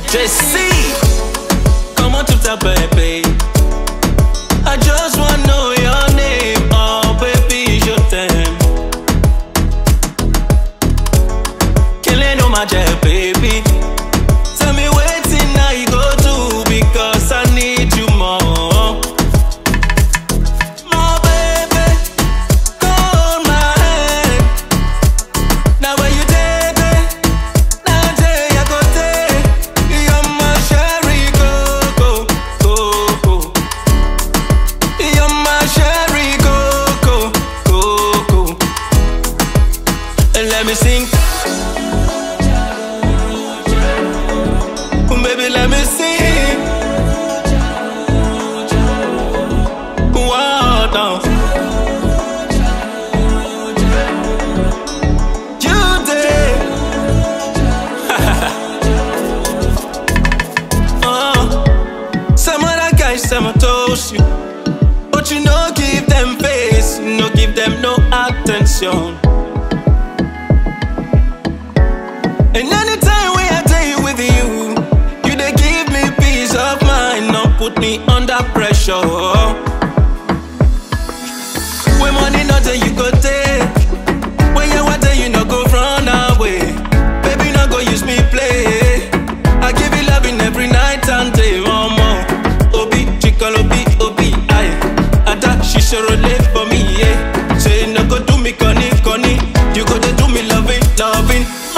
JC, come on to the baby. I just wanna know your name, oh baby, je t'aime. Killing on my jet, baby. Tell me waiting now you go to because I need you more. My baby, hold my hand. Now when you there, there, now there I go there. You're my cherry coco, coco. You're my cherry coco, coco. And let me sing. Baby, let me sing. Wow, now. You did. uh, some other guys, some I toast you. But you no give them face, you no give them no attention. And anytime when I tell you with you, you they give me peace of mind, not put me under pressure. When money not there, you go take. When you want you no go run away. Baby, no go use me play. I give you loving every night and day, mama. Obi, chicken, obi, obi, aye. Ada, she sure live for me, yeah. Say no go do me conny, conny. You go to do me loving, loving.